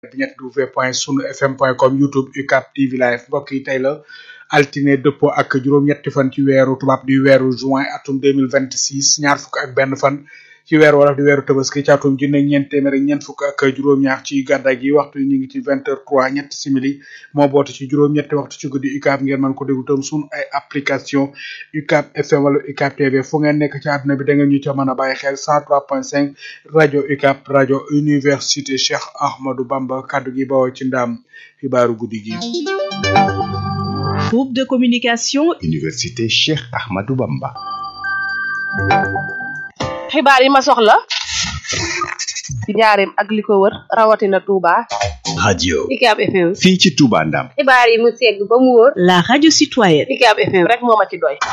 ñett w point sunu fm point com youtube ucap tv live mbokk yi tey la altine dëppoo ak juróom-ñetti fan ci weeru tubaab di weeru juin atum 2026 ñaar fukk ak benn fan ci weeru wolof di weeru tabaski ci atum junne ñeent téeméer ak ñeent fukk ak juróom-ñaar ci gàddaay gi waxtu ñu ngi ci vingt heures trois ñetti simili moo boote ci juróom-ñetti waxtu ci guddi UCAB ngeen mën ko déglu tam sunu ay application UCAB FM wala UCAB TV fu ngeen nekk ci àdduna bi da ngeen ñu ca mën a bàyyi xel cent trois point cinq rajo UCAB rajo université Cheikh Ahmadou Bamba kaddu gi bawoo ci ndaam xibaaru guddi gi. groupe de communication université Cheikh Ahmadou Bamba. xibaar yi ma soxla ci njaareem ak li ko wër rawatina Touba. radio UCAB FM. fii ci Touba Ndam. xibaar yi mu segg ba mu wóor. la radio citoyenne UCAB FM rek moo ma ci doy.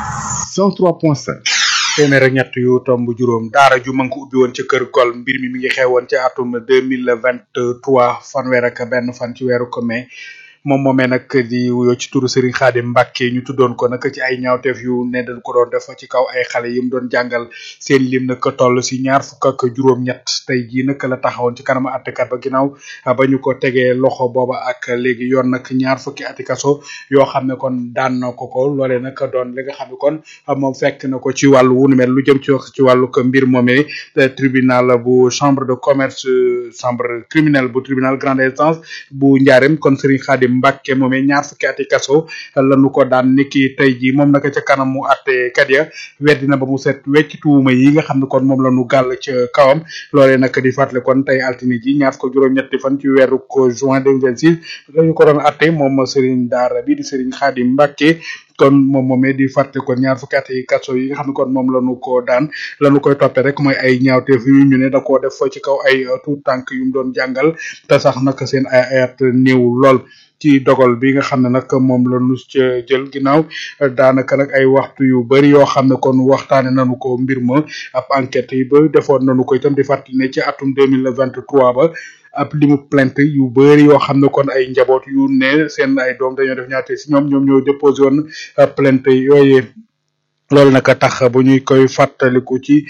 103.5. téeméer ak ñett yu tomb juróom daara ju mën ko ubbi woon ca kër gol mbir mi mi ngi xewoon ci atum deux mille vingt trois fanweer ak benn fan ci weeru ko mai moom moomee nag di wuyoo ci turu Serigne Khadim Mbacke ñu tuddoon ko nag ci ay ñaawteef yu ne dañ ko doon def ci kaw ay xale yi mu doon jàngal seen lim nag toll si ñaar fukk ak juróom-ñett tey jii nag la taxawoon ci kanam àttekat ba ginnaaw ba ñu ko tegee loxo booba ak léegi yoon nag ñaar fukki ati kaso yoo xam ne kon daan na ko ko loolee nag doon li nga xam ne kon moom fekk na ko ci wàllu wu nu mel lu jëm ci wax ci wàllu ko mbir moomee tribunal bu chambre de commerce chambre criminelle bu tribunal grande instance bu Njaareem kon Serigne Khadim Mbacke moomee ñaar fukki ati kaso lañu ko daan niki tey jii moom naka ca kanamu àttekat ya weddi na ba mu set wecc tuuma yi nga xam ne kon moom la ñu gàll ca kawam loolee nag di fàttali kon tey altine ji ñaar ko juróom-ñetti fan ci weeru ko juin 2026 lañu ko doon atte moom Serigne Daara bi di Serigne Khadim Mbacke kon moom moomee di fàtte kon ñaar fukki at yi kaso yi nga xam ne kon moom lañu ko daan lañu koy toppee rek mooy ay ñaawteef yu ñu ne da koo def ci kaw ay tuut tànk yu mu doon jàngal te sax nag seen ay ayat néew lool ci dogal bi nga xam ne nag moom la nu ca jël ginnaaw daanaka nag ay waxtu yu bari yoo xam ne kon waxtaane nañu ko mbir ma ab enquête yi ba defoon nañu ko itam di fàttali ne ci atum deux mille vingt trois ba ab limu plainte yu bëri yoo xam ne kon ay njaboot yu ne seen ay doom dañoo def ñaate si ñoom ñoom ñoo déposé woon plainte yooyee loolu nag tax bu ñuy koy fàttaliku ci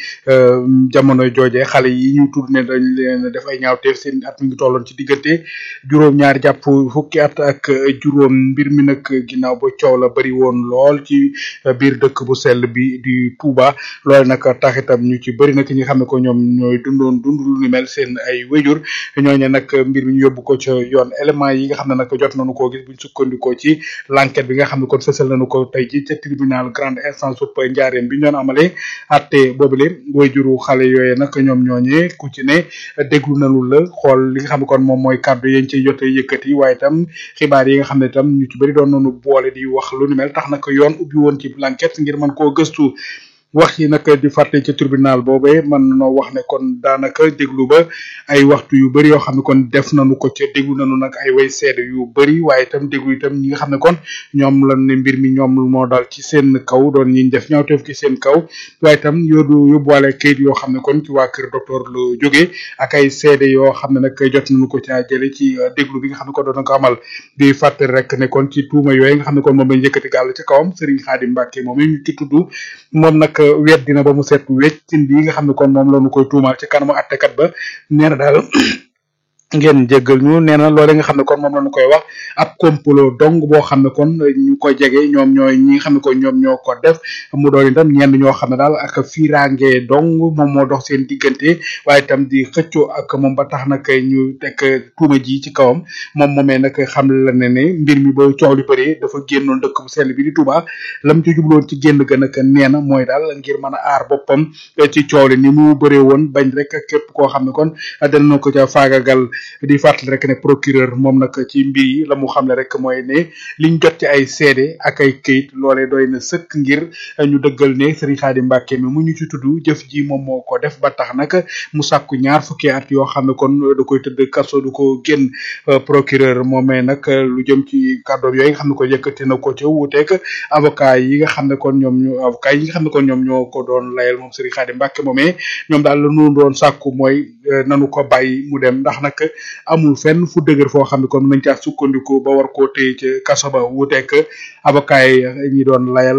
jamono jooje xale yi ñu tudd ne dañ leen def ay ñaawteef seen at mi ngi tolloon ci diggante juróom-ñaar jàpp fukki at ak juróom mbir mi nag ginnaaw ba coow la bari woon lool ci biir dëkk bu sell bi di Touba loolu nag tax itam ñu ci bëri nag ñi nga xam ne ko ñoom ñooy dundoon dund lu ni mel seen ay wéjur ñooñu nag mbir mi ñu yóbbu ko ca yoon élément yi nga xam ne nag jot nañu koo gis buñ sukkandikoo ci l'enquête bi nga xam ne kon fësal nañu ko tey ji ca tribunal grande instance sup njaareem bi ñu doon amalee atte boobule wayjuru xale yooyu nag ñoom ñooñee ku ci ne déglu nañu la xool li nga xam ne kon moom mooy kàddu yañ ci jotee yëkkati waaye itam xibaar yi nga xam ne itam ñu ci bëri doon nañu boole di wax lu ni mel tax nag yoon ubbi woon ci l'enquête ngir mën koo gëstu wax yi nag di fàtte ci tribunal boobee mën noo wax ne kon daanaka déglu ba ay waxtu yu bëri yoo xam ne kon def nañu ko ca déglu nañu nag ay way seede yu bëri waaye itam déglu itam ñi nga xam ne kon ñoom la ne mbir mi ñoom moo dal ci seen kaw doon ñi def ñaawteef ci seen kaw waaye itam yóodu yóbbuwaale kayit yoo xam ne kon ci waa kër docteur lu jógee ak ay seede yoo xam ne nag jot nañu ko caa jële ci déglu bi nga xam ne kon doon na ko amal di fàttali rek ne kon ci tuuma yooyu nga xam ne kon moom lañ yëkkati gàll ci kawam Serigne Khadim Mbacke moom ñu ci tudd moom nag wet dina ba mu set wecc bi nga xam ne kon moom la ñu koy tuumaal ci kanamu attekat ba nee na daal ngeen jéggal ñu nee na loole nga xam ne kon moom la ñu koy wax ab complot dong boo xam ne kon ñu ko jege ñoom ñooy ñi nga xam ne kon ñoom ñoo ko def mu doon itam ñenn ñoo xam ne daal ak fiiraange dong moom moo dox seen diggante waaye itam di xëccoo ak moom ba tax nag ñu teg tuuma ji ci kawam moom moomee nag xam la ne ne mbir mi ba coow li bëri dafa génnoon dëkk bu sell bi di Touba lam ci jubloon ci génn ga nag nee na mooy daal ngir mën a aar boppam ci coow li ni mu bëree woon bañ rek képp koo xam ne kon dana ko ca faagagal di fàttali rek ne procureur moom nag ci mbir yi la mu xamle rek mooy ne liñ jot ci ay seede ak ay këyit loolee doy na sëkk ngir ñu dëggal ne Serigne Khadim Mbacke mi mu ñu ci tudd jëf ji moom moo ko def ba tax nag mu sàkku ñaar fukki at yoo xam ne kon da koy tëdd kaso du ko génn procureur moomee nag lu jëm ci kàddoom yooyu nga xam ne ko yëkkati na ko ca wuuteeg avocat yi nga xam ne kon ñoom ñu avocat yi nga xam ne kon ñoom ñoo ko doon layal moom Serigne Khadim Mbacke moomee ñoom daal la ñu doon sàkku mooy nanu ko bàyyi mu dem ndax nag amul fenn fu dëgër foo xam ne kon nañ caa sukkandiku ba war koo téye ca kaso ba wuuteeg avocat yi ñi doon layal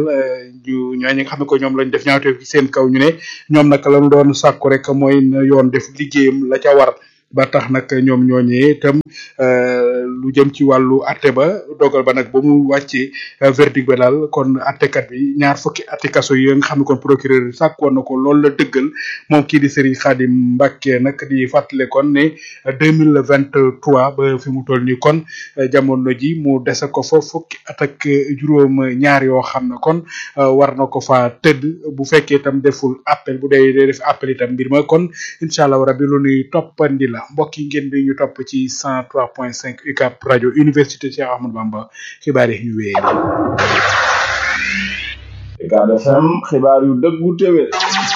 ñu ñooñu nga xam ne ko ñoom lañ def ñaawteef ci seen kaw ñu ne ñoom nag lañu doon sàkku rek mooy na yoon def liggéeyam la ca war ba tax nag ñoom ñooñee itam lu jëm ci wàllu atte ba dogal ba nag ba mu wàccee verdict ba daal kon attekat bi ñaar fukki atti kaso yi nga xam ne kon procureur yi sàkk woon na ko loolu la dëggal moom kii di Serigne Khadim Mbacké nag di fàttale kon ne deux mille vingt trois ba fi mu toll nii kon jamono ji mu dese ko fa fukki at ak juróom ñaar yoo xam ne kon war na ko fa tëdd bu fekkee itam deful appel bu dee dee def appel itam mbir ma kon incha allah rabi lu ñuy toppandi la mbokk yi ngeen di ñu topp ci cent trois point cinq UCAB rajo université Cheikh Ahmadou Bamba xibaar yi ñu wéyee. UCAB FM xibaar yu dëggu téwé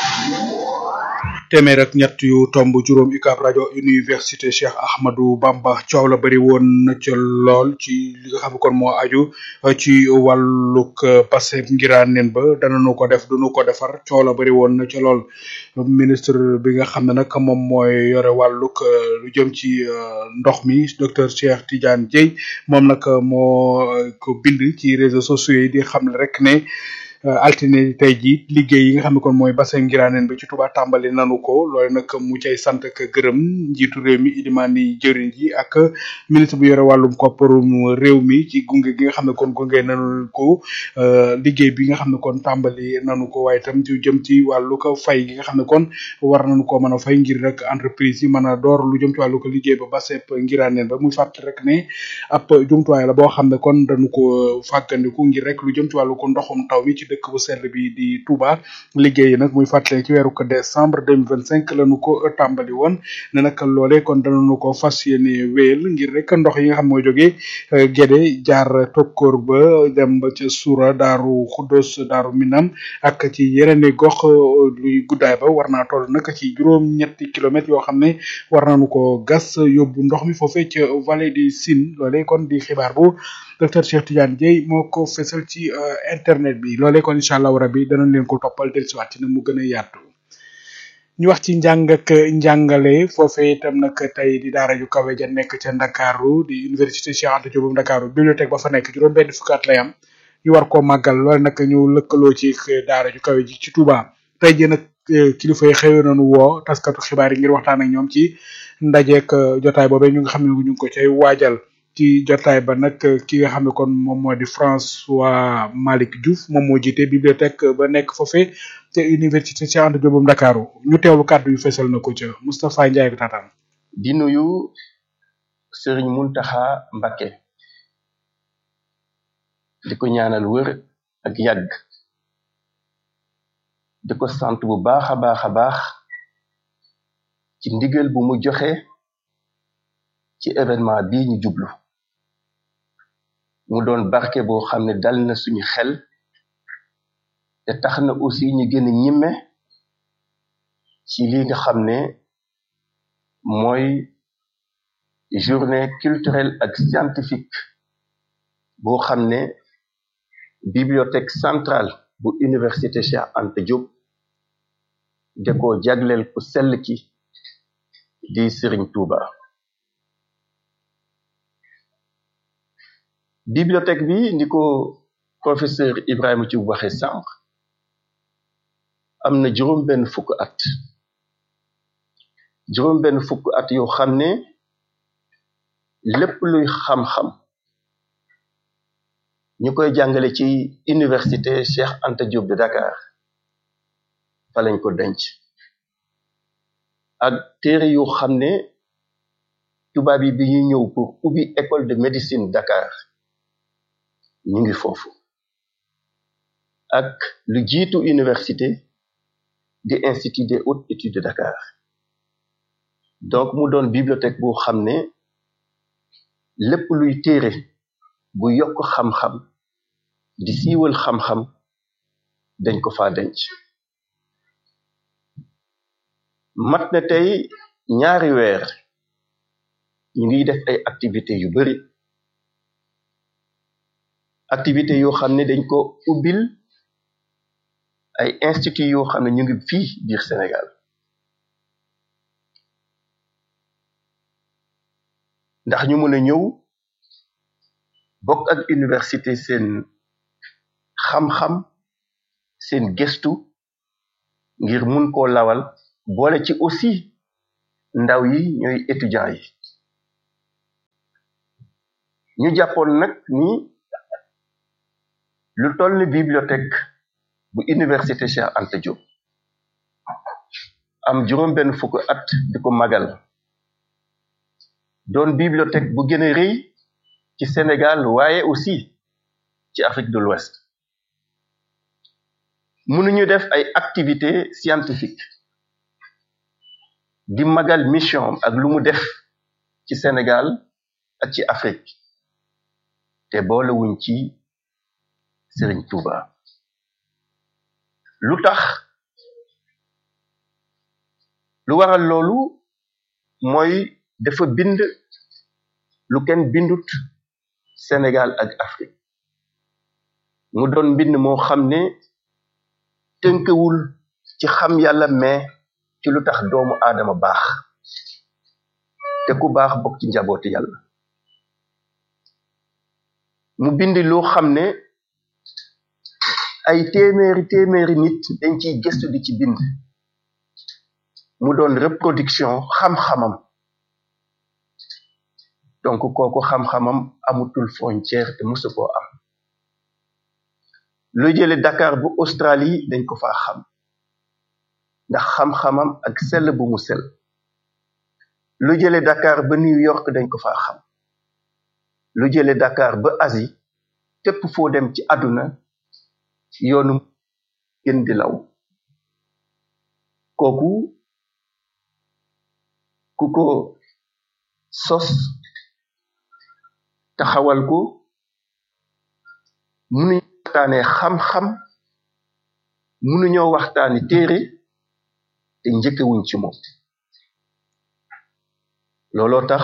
téeméer ak ñett yu tomb juróom UCAB rajo université Cheikh Ahmadou Bamba coow la bëri woon na ca lool ci li nga xam ne kon moo aju ci wàllug passé ngiraaneen ba danañu ko def duñu ko defar coow la bëri woon na ca lool ministre bi nga xam ne nag moom mooy yore wàllug lu jëm ci ndox mi docteur Cheikh Tidiane Dieye moom nag moo ko bind ci réseaux sociaux yi di xam ne rek ne altine tey jii liggéey yi nga xam ne kon mooy bassin ngiraaneen bi ci Touba tàmbali nanu ko loolu nag mu cay sant ak gërëm njiitu réew mi Ilimani jëriñ ji ak ministre bu yore wàllum kopparum réew mi ci gunge gi nga xam ne kon gunge nanu ko liggéey bi nga xam ne kon tàmbali nanu ko waaye itam ci jëm ci wàllu ko fay gi nga xam ne kon war nañu ko mën a fay ngir rek entreprise yi mën a door lu jëm ci wàllu ko liggéey ba bassin ngiraaneen ba muy fàttali rek ne ab jumtuwaay la boo xam ne kon dañu ko fàggandiku ngir rek lu jëm ci wàllu ko ndoxum taw mi ci dëkk bu sell bi di Touba liggéey yi nag muy fàttali ci weeru ko décembre deux mille vingt cinq la ñu ko tàmbali woon ne nag loolee kon danañu ko fas yéene wéyal ngir rek ndox yi nga xam mooy jógee Gédé jaar tokkoor ba dem ba ca Soura Daaru Xuddos Daaru Minam ak ci yeneen i gox luy guddaay ba war naa toll nag ci juróom-ñetti kilomètres yoo xam ne war nañu ko gas yóbbu ndox mi foofee ca vallée du Sine loolee kon di xibaar bu docteur Cheikh Tidiane Dieye moo ko fesal ci internet bi loolee kon incha allahu rabi danañ leen ko toppal dellusiwaat ci na mu gën a yaatu ñu wax ci njàng ak njàngale foofee itam nag tey di daara ju kawe ja nekk ca Ndakaaru di université Cheikh Anta Diop bu Ndakaaru bibliothèque ba fa nekk juróom benn fukki at lay am ñu war koo màggal loole nag ñu lëkkaloo ci daara ju kawe ji ci Touba tey jii nag kilifa yi xëyoon nañu woo taskatu xibaar yi ngir waxtaan ak ñoom ci ndajeek jotaay boobee ñu nga xam ne ñu ngi ko cay waajal ci jotaay ba nag ki nga xam ne kon moom moo di François Malick Diouf moom moo jiite bibliothèque ba nekk foofee te université Cheikh Anta Diop bu Ndakaaru ñu teewlu kàddu yu fesal na ko ca Moustapha Ndiaye bi taataan di nuyu Serigne Mountakha Mbacké di ko ñaanal wër ak yàgg di ko sant bu baax a baax a baax ci ndigal bu mu joxe ci événement bii ñu jublu mu doon barke boo xam ne dal na suñu xel te tax na aussi ñu gën a ñimme ci li nga xam ne mooy journée culturelle ak scientifique boo xam ne bibliothèque centrale bu université Cheikh Anta Diop de ko jagleel ku sell ki di Serigne Touba bibliothèque bi ni ko professeur Ibrahima ci waxe sànq am na juróom benn fukk at juróom benn fukk at yoo xam ne lépp luy xam-xam ñu koy jàngale ci université Cheikh Anta Diop de Dakar fa lañ ko denc ak téere yoo xam ne tubaab yi bi ñuy ñëw pour ubbi école de médecine Dakar ñu ngi foofu ak lu jiitu université di institut des hautes études de Dakar donc mu doon bibliothèque boo xam ne lépp luy téere bu yokk xam-xam di siiwal xam-xam dañ ko fa denc mat na tey ñaari weer ñu ngi def ay activités yu bari activité yoo xam ne dañ ko ubbil ay institut yoo xam ne ñu ngi fii biir Sénégal ndax ñu mën a ñëw bokk ak université seen xam-xam seen gestu ngir mun koo lawal boole ci aussi ndaw yi ñooy étudiants yi ñu jàppoon nag ni lu toll ni bibliothèque bu université Cheikh Anta Diop am juróom benn fukk at di ko magal doon bibliothèque bu gën a rëy ci Sénégal waaye aussi ci Afrique de l'Ouest mënuñu def ay activités scientifiques di magal mission ak lu mu def ci Sénégal ak ci Afrique te boolewuñ ci Serigne Touba lu tax lu waral loolu mooy dafa bind lu kenn bindut Sénégal ak Afrique mu doon mbind moo xam ne tënkewul ci xam yàlla mais ci lu tax doomu aadama baax te ku baax bokk ci njabooti yàlla mu bind loo xam ne ay téeméeri téeméeri nit dañ ciy gëstu di ci bind mu doon reproduction xam-xamam donc kooku xam-xamam amutul frontière te musu koo am lu jële Dakar bu Australie dañ ko faa xam ndax xam-xamam ak sell bu mu sell lu jële Dakar ba New York dañ ko faa xam lu jële Dakar ba Asie tépp foo dem ci àdduna yoonu gën di law kooku ku ko sos taxawal ko munuñu waxtaane xam-xam munuñoo waxtaani téere te njëkkewuñ ci moom looloo tax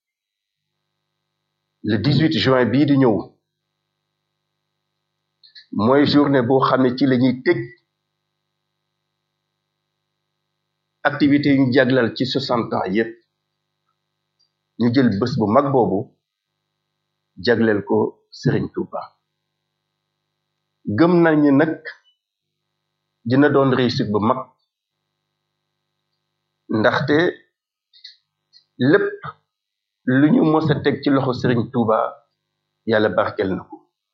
le 18 juin bii di ñëw mooy journée boo xam ne ci la ñuy tëj activité yu ñu jaglal ci 60 ans yépp ñu jël bés bu mag boobu jagleel ko Serigne Touba gëm nañu nag dina doon réussite bu mag ndaxte lépp lu ñu mës a teg ci loxo Serigne Touba yàlla barkel na ko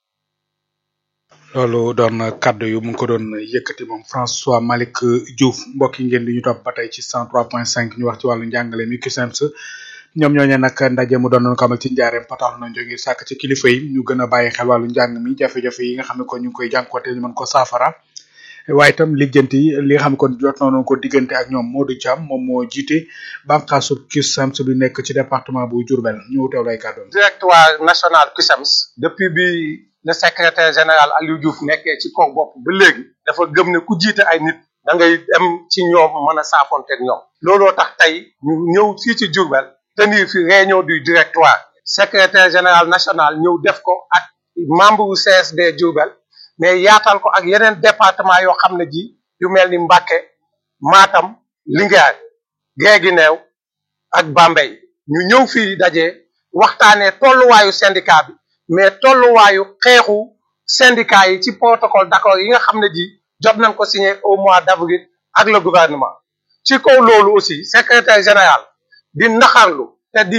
loolu doon kaddu yu mu ngi ko doon yëkkati moom François Malick Diouf mbokk yi ngeen di ñu topp ba tey ci 103.5 ñu wax ci wàllu njàngale mi CUSEMS ñoom ñooñu nag ndaje mu doon ko amal ci njaareem patax na jóge sàkk ci kilifa yi ñu gën a bàyyi xel wàllu njàng mi jafe-jafe yi nga xam ne kon ñu ngi koy jànkuwante ñu mën ko saafara waaye itam lijjanti li nga xam ne kon jot nañu ko diggante ak ñoom Modou Thiam moom moo jiite bànqaasu CUSEMS bi nekk ci département bu Diourbel ñu teew lay kàddoom directoire national CUSEMS depuis bi le secrétaire général Aliou Diouf nekkee ci kaw bopp ba léegi dafa gëm ne ku jiite ay nit da ngay dem ci ñoom mën a saafonteeg ñoom looloo tax tey ñu ñëw fii ci Diourbel tenir fi réunion du directoire secrétaire général national ñëw def ko ak membre wu CSD Diourbel mais yaatal ko ak yeneen département yoo xam ne ji yu mel ni Mbacké Matam Linguère Guinguinéo ak Bambey ñu ñëw fii daje waxtaanee tolluwaayu syndicat bi mais tolluwaayu xeexu syndicat yi ci protocole d'accord yi nga xam ne ji jot nañ ko signé au mois d'avril ak le gouvernement ci kaw loolu aussi secrétaire général di naxarlu te di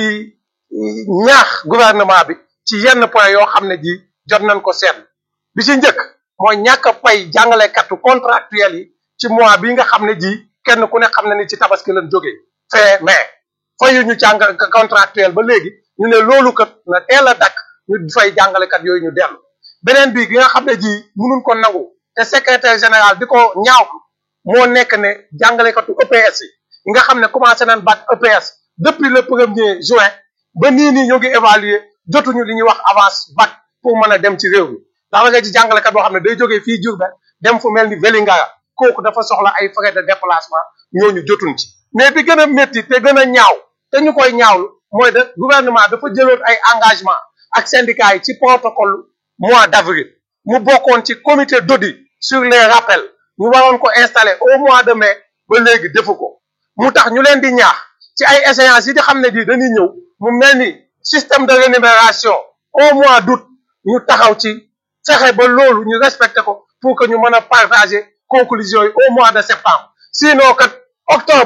ñaax gouvernement bi ci yenn point yoo xam ne ji jot nañ ko seetlu bi ci njëkk mooy ñàkk a pay jàngalekatu contractuel yi ci mois bi nga xam ne ji kenn ku ne xam ne ni ci tabaski lañ jógee fin mai fayu ñu jàng contractuel ba léegi ñu ne loolu kat na teel a dakk ñu fay jàngalekat yooyu ñu dellu beneen bi gi nga xam ne ji mënuñ ko nangu te secrétaire général di ko ñaaw moo nekk ne jàngalekatu EPS yi yi nga xam ne commencé nañ bac EPS depuis le premier juin ba nii nii ñoo ngi évaluer jotuñu li ñuy wax avance bac pour mën a dem ci réew mi ndax nga ci jàngalekat boo xam ne day jógee fii Diourbel dem fu mel ni Vélingara kooku dafa soxla ay frais de déplacement ñooñu jotuñ ci mais bi gën a métti te gën a ñaaw te ñu koy ñaawlu mooy de gouvernement dafa jëloon ay engagement ak syndicats yi ci protocole mois d'avril mu bokkoon ci comité d'audit sur les rappels ñu waroon ko installer au mois de mai ba léegi defu ko mu tax ñu leen di ñaax ci ay échéances yi di xam ne di dañuy ñëw mu mel ni système de rémunération au mois d'août ñu taxaw ci fexe ba loolu ñu respecté ko pour que ñu mën a partager conclusions yi au mois de septembre sinon kat octobre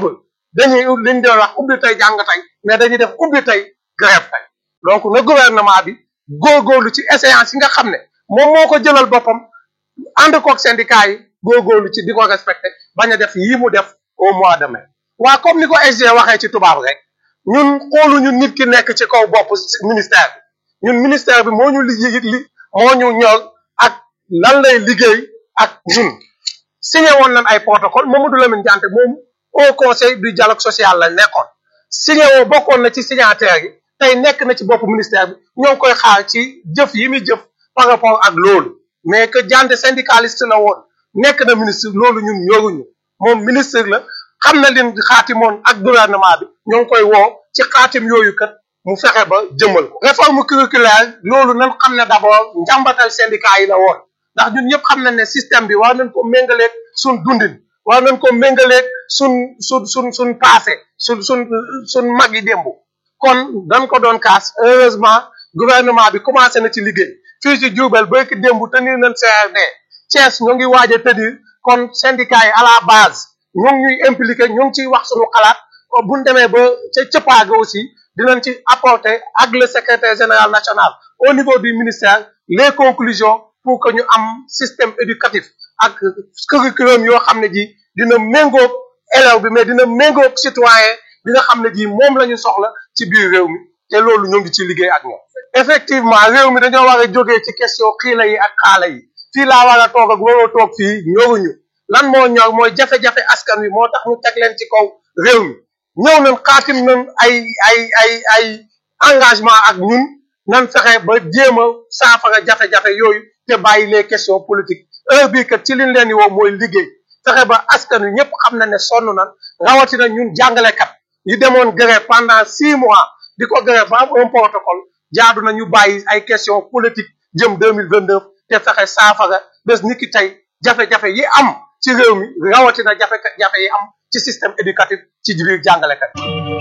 dañuy liñ doon wax ubbi tey jàng tey mais dañuy def ubbi tey grève tey donc na gouvernement bi góorgóorlu ci échéance yi nga xam ne moom moo ko jëlal boppam ànd koog syndicat yi góorgóorlu ci di ko respecté bañ a def yii mu def au mois de mai waa comme ni ko SG waxee ci tubaab rek ñun xooluñu nit ki nekk ci kaw bopp ministère bi ñun ministère bi moo ñu liggéey li moo ñu ñor ak lan lay liggéey ak ñun signé woon nañ ay protocole Mamadou Lamine Diante moom au conseil du dialogue social la nekkoon signé woo bokkoon na ci signataire yi tey nekk na ci bopp ministère bi ñoo ngi koy xaar ci jëf yi muy jëf par rapport ak loolu mais que Diante syndicaliste la woon nekk na ministre loolu ñun ñoruñu moom ministre la xam na leen xaatimoon ak gouvernement bi ñoo ngi koy woo ci xaatim yooyu kat mu fexe ba jëmal ko réforme curriculaire loolu nan xam ne d'abord njàmbatal syndicat yi la woon ndax ñun ñëpp xam nañ ne système bi war nañ ko méngaleeg suñ dundin war nañ ko méngaleeg suñ suñ suñ suñ passé suñ suñ suñ mag yi démb kon dañ ko doon kaas heureusement gouvernement bi commencé na ci liggéey fii ci Diourbel ba ki démb tenir nañ CRD Thiès ñoo ngi waaj a tenir kon syndicat yi à la base ñoo ngi ñuy impliqué ñoo ngi ciy wax suñu xalaat bu ñu demee ba ca cëppaaga aussi dinañ ci apporter ak le secrétaire général national au niveau du ministère les conclusions pour que ñu am système éducatif ak curriculum yoo xam ne ji dina méngoog élève bi mais dina méngoog citoyen bi nga xam ne ji moom la ñu soxla ci biir réew mi te loolu ñoo ngi ci liggéey ak ñoom effectivement réew mi dañoo war a jógee ci question xiila yi ak xaala yi fii laa war a toog ak waroo toog fii ñoruñu lan moo ñor mooy jafe-jafe askan wi moo tax ñu teg leen ci kaw réew mi ñëw nañ xaatim nañ ay ay ay ay engagement ak ñun nan fexe ba jéem a saafara jafe-jafe yooyu te bàyyi les questions politiques heure bii kat ci liñ leen di woo mooy liggéey fexe ba askan wi ñëpp xam na ne sonn nan rawatina ñun jàngalekat yi demoon grève pendant six mois di ko grève ba am un protocole jaadu na ñu bàyyi ay questions politiques jëm deux mille vingt neuf te fexe saafara bés ni ki tey jafe-jafe yi am ci réew mi rawatina jafe-jafe yi am ci système éducatif ci biir jàngalekat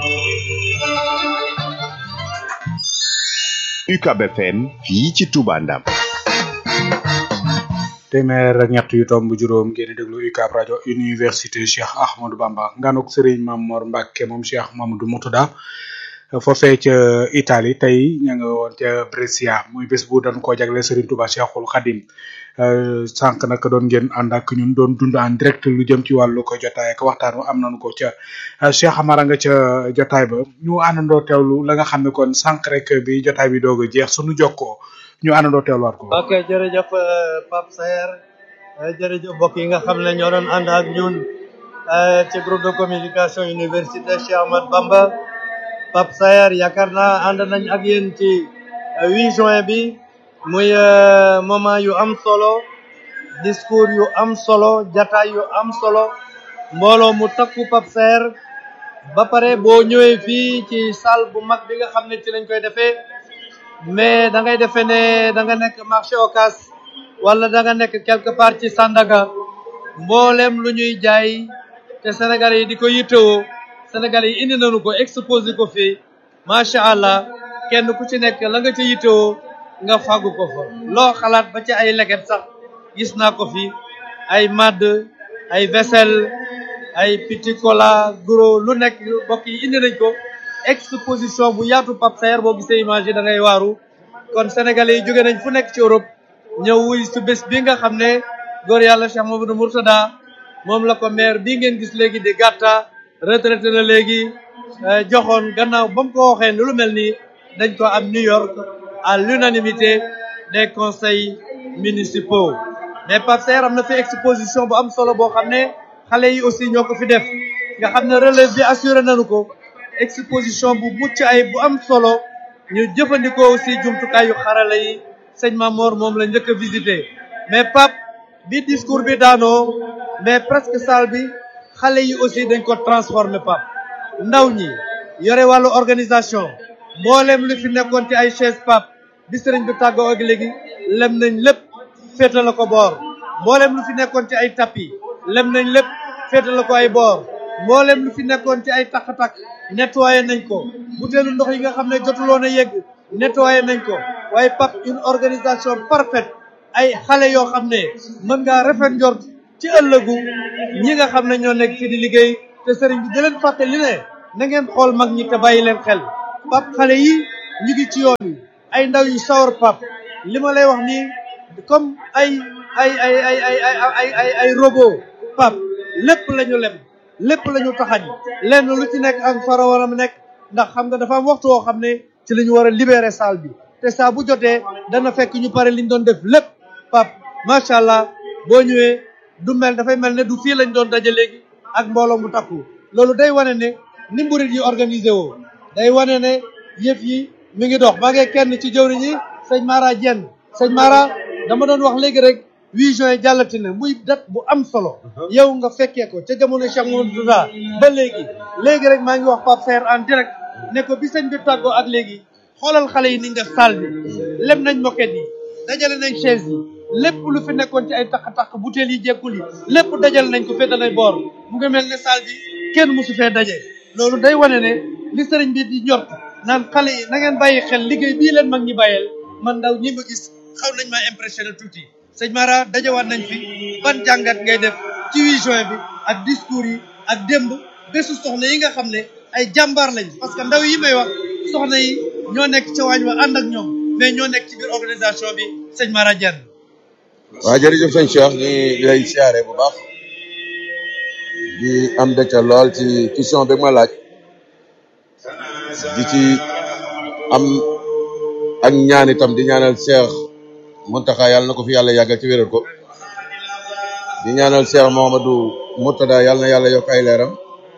UCAB FM fii ci Touba Ndam téeméer ak ñett yu tomb juróom ngeen di déglu UCAB rajo université Cheikh Ahmadou Bamba nganuk Serigne Mamor Mbacke moom Cheikh Mamadou Moutada foofee ca Italie tey ña nga woon ca Brescia muy bés bu dañ koo jagle Serigne Touba Cheikhul Khadim sànq nag doon ngeen ànd ak ñun doon dund en direct lu jëm ci wàllu ko jotaay ak waxtaan am nañu ko ca Cheikh Amara nga ca jotaay ba ñu àndandoo teewlu la nga xam ne kon sànq rek bi jotaay bi doog a jeex suñu jokkoo ñu àndandoo teewluwaat ko. ok jërëjëf Pape Saer jërëjëf mbokk yi nga xam ne ñoo doon ànd ak ñun ci groupe de communication université Cheikh Ahmad Bamba Pape Saer yaakaar naa ànd nañ ak yéen ci 8 juin bi. muy moment yu am solo discours yu am solo jataay yu am solo mbooloo mu takku Pape Saer ba pare boo ñëwee fii ci salle bu mag bi nga xam ne ci lañ koy defee mais da ngay defee ne da nga nekk marché Ocass wala da nga nekk quelque part ci Sandaga mboolem lu ñuy jaay te Sénégalais yi di ko yittewoo Sénégalais yi indi nañu ko exposé ko fii macha allah kenn ku ci nekk la nga ca yittewoo nga fàggu ko fa loo xalaat ba ci ay leket sax gis naa ko fi ay madd ay vaisselle ay petit cola gros lu nekk mbokk yi indi nañ ko exposition bu yaatu Pape Saer boo gisee image yi da ngay waaru kon sénégalais yi jóge nañ fu nekk ci Europe ñëw wuy su bés bi nga xam ne góor yàlla Cheikh Mamadou Mourtada moom la ko maire bii ngeen gis léegi di gàtta retraité na léegi joxoon gannaaw ba mu ko waxee lu mel nii dañ ko am New York à l'unanimité des conseils municipaux mais Pape Saer am na fi exposition bu am solo boo xam ne xale yi aussi ñoo ko fi def nga xam ne relève bi assuré nañu ko exposition bu mucc ay bu am solo ñu jëfandikoo aussi jumtukaayu xarala yi sëñ Mamor moom la njëkk a visité mais Pape bi discours bi daanoo mais presque salle bi xale yi aussi dañ ko transformé Pape ndaw ñi yore wàllu organisation mboolem lu fi nekkoon ci ay chaise Pape bi sëriñ bi tàggoo ak léegi lem nañ lépp féete la ko boor mboolem lu fi nekkoon ci ay tapis lem nañ lépp féete la ko ay boor mboolem lu fi nekkoon ci ay takk-takk nettoyé nañ ko butéelu ndox yi nga xam ne jotuloon a yegg nettoyé nañ ko waaye Pape une organisation parfaite ay xale yoo xam ne mën ngaa rafet njort ci ëllëgu ñi nga xam ne ñoo nekk fi di liggéey te sëriñ bi di leen fàttali ne na ngeen xool mag ñi te bàyyi leen xel pap xale yi ñu ngi ci yoon wi ay ndaw yu sawar pap li ma lay wax nii comme ay ay ay ay ay ay ay ay ay robot pap lépp la ñu lem lépp la ñu taxañ lenn lu ci nekk ak fara war a nekk ndax xam nga dafa am waxtu woo xam ne ci la ñu war a libérer salle bi te saa bu jotee dana fekk ñu pare liñ doon def lépp pap macha allah boo ñëwee du mel dafay mel ne du fii lañ doon daje léegi ak mbooloo mu takku loolu day wane ne ni mburit yi organisé woo day wane ne yëf yi mi ngi dox maa ngi kenn ci jëwriñ yi sëñ Mara Dieng sëñ Mara dama doon wax léegi rek 8 juin jàllati na muy date bu am solo yow nga fekkee ko ca jamono Cheikh Mouhamadou Touba ba léegi léegi rek maa ngi wax Pape Fer en direct ne ko bi sëñ bi tàggoo ak léegi xoolal xale yi ni nga salle bi lem nañ moquette yi dajale nañ chaise yi lépp lu fi nekkoon ci ay takk-takk butéel yi jekkul yi lépp dajale nañ ko féetalay boor mu ngi mel ne salle bi kenn mosu fee daje loolu day wane ne li sëriñ bi di ñor naan xale yi na ngeen bàyyi xel liggéey bii leen mag ñi bàyyeel man ndaw ñi ma gis xaw nañ maa impressionné tuuti sëñ Mara dajawaat nañ fi ban jàngat ngay def ci 8 juin bi ak discours yi ak démb bésu soxna yi nga xam ne ay jàmbaar lañ parce que ndaw yi may wax soxna yi ñoo nekk ca waañ wa ànd ak ñoom mais ñoo nekk ci biir organisation bi sëñ Mara Dieng. waaw jërëjëf sëñ Cheikh ñu ngi lay siyaare bu baax di am dëcca lool ci question bi ma laaj di ci am ak ñaan itam di ñaanal Cheikh Mountakha yàlla na ko fi yàlla yàggal ci wéral ko di ñaanal Cheikh Mouhamadou Mourtada yàlla na yàlla yokk ay leeram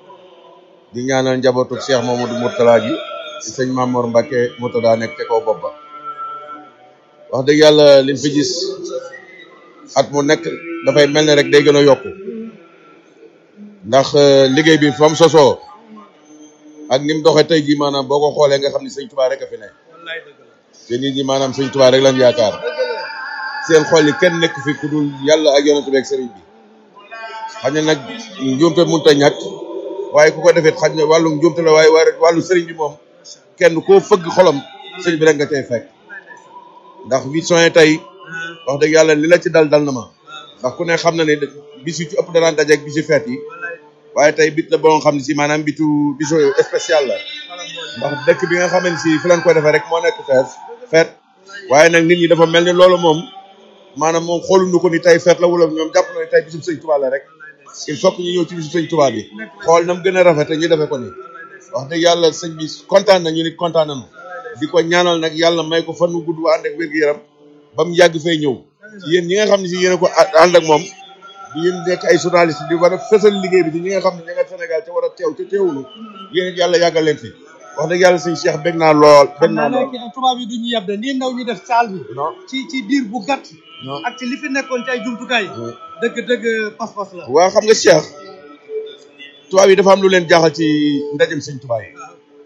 di ñaanal njabootu Cheikh Mouhamadou Mourtada gi ci sëñ Mamour Mbacke Mourtada nekk ca kaw bopp ba wax dëgg yàlla liñ fi gis at mu nekk dafay mel ne rek day gën a yokku ndax liggéey bi fa mu sosoo ak ni mu doxee tey jii maanaam boo ko xoolee nga xam ni sëñ Tuubaa rek a fi ne te nit ñi maanaam sëñ Tuubaa rek lañ yaakaar seen xol yi kenn nekk fi ku dul yàlla ak yonent bi ak sëriñ bi xañ na nag njuumte mënut a ñàkk waaye ku ko defee xañ na wàllum njuumte la waaye wàllu sëriñ bi moom kenn koo fëgg xolam sëñ bi rek nga cay fekk ndax huit juin tey wax dëgg yàlla li la ci dal dal na ma ndax ku ne xam na ne bis yu ci ëpp danaan daje ak bisu feet yi waaye tey bit la boo nga xam ne si maanaam bitu bisu spécial la ndax dëkk bi nga xam ne si fi lañ ko defee rek moo nekk feet feet waaye nag nit ñi dafa mel ni loolu moom maanaam moom xooluñu ko ni tey feet la wala ñoom jàpp na ne tey bisub sëñ Tuubaa la rek il faut que ñu ñëw ci bisu sëñ Tuubaa bi xool nam gën a rafet ñu defee ko ni wax dëgg yàlla sëñ bi kontaan na ñu nit kontaan nañu di ko ñaanal nag yàlla may ko fan wu gudd waa ànd ak wér-gu-yaram ba mu yàgg fay ñëw yéen ñi nga xam ne si yéen a ko ànd ak moom di yéen nekk ay journaliste di war a fësal liggéey bi ci ñi nga xam ne ña nga Sénégal ca war a teew ca teewulu yéen it yàlla yàggal leen fi wax dëgg yàlla sëñ Cheikh bég naa lool bég naa lool nekk tubaab yi du ñu yeb de nii ndaw ñu def saal bi non ci ci diir bu gàtt non ak ci li fi nekkoon ci ay jumtukaay dëgg dëgg pas-pas la waa xam nga Cheikh tubaab yi dafa am lu leen jaaxal ci ndajem sëñ tubaab yi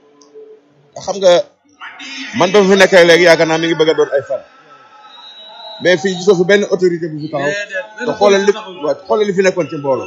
xam nga man ba fi nekkee léegi yaakaar naa mi ngi bëgg a doon ay fan mais fii gisoo fi benn autorité bu fi taxaw te xoolal li waaw xoolal li fi nekkoon ci mbooloo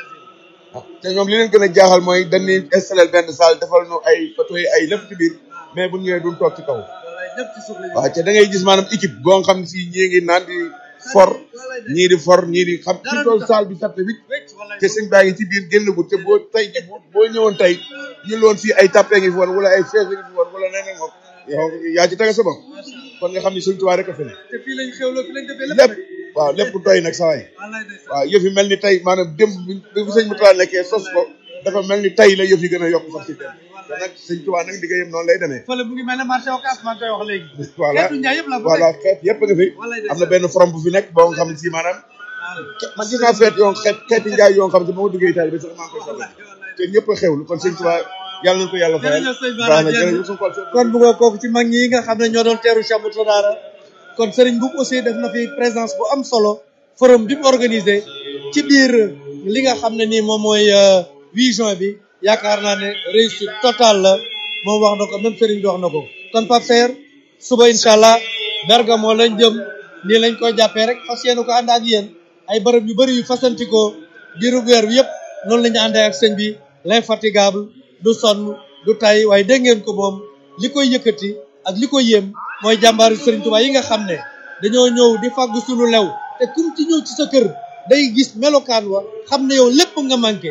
te ñoom li leen gën a jaaxal mooy dañuy installé benn salle defal nu ay photo yi ay lépp ci biir mais bu ñëwee duñ toog ci kaw waaw te da ngay gis maanaam équipe boo nga xam ne si ñii ngi naan di for ñii di for ñii di xam ci tool salle bi satte bi te sëñ baa ngi ci biir génn gu te boo tey ji boo ñëwoon tey ñu loon fii ay tappe ngi fi woon wala ay chaise ngi fi woon wala leneen moom yow yaa ci tege sa bopp kon nga xam ne sëñ Tuubaa rek a fi ne te fii lañ xewloo fii lañ defee lépp waaw lépp doy nag saa waay waaw yëf yi mel ni tey maanaam démb bi bi sëñ Mutala nekkee sos ko dafa mel ni tey la yëf yi gën a yokk sax ci tey te nag sëñ Tuubaa nag liggéeyam noonu lay demee fële mu ngi mel ne marché Ocass maa ngi koy wax léegi voilà xeetu njaay yëpp la fa voilà xeet yëpp nga fi am na benn forom bu fi nekk boo nga xam ne si maanaam man gis naa feet yoo xeet xeeti njaay yoo xam ne ba ma duggee Italie bi sax maa ngi koy soxla te ñëpp a xewlu kon sëñ Tuubaa yàlla nañu ko yàlla fayal jërëjëf sëñ baax Bara na Dieng jërëjëf suñu xol seet kon bu nga kooku ci mag ñi nga xam ne ñoo doon teeru Cheikh Mourtada kon Serigne Mboup aussi def na fi présence bu am solo forum bi mu organisé ci biir li nga xam ne nii moom mooy 8 juin bi yaakaar naa ne réussite totale la moom wax na ko même Serigne bi wax na ko kon Pape Fer suba incha allah Bergamo lañ jëm nii lañ koy jàppee rek fas yéene ko ànd ak yéen ay bërëb yu bëri yu fasantikoo diiru weer bi yëpp noonu la ñu àndee ak sëñ bi l'infatigable du sonn du tay waaye dégg ngeen ko moom li koy yëkkati ak li koy yéem mooy jàmbaaru Serigne Touba yi nga xam ne dañoo ñëw di fàggu suñu lew te kum ci ñëw ci sa kër day gis melokaan wa xam ne yow lépp nga manqué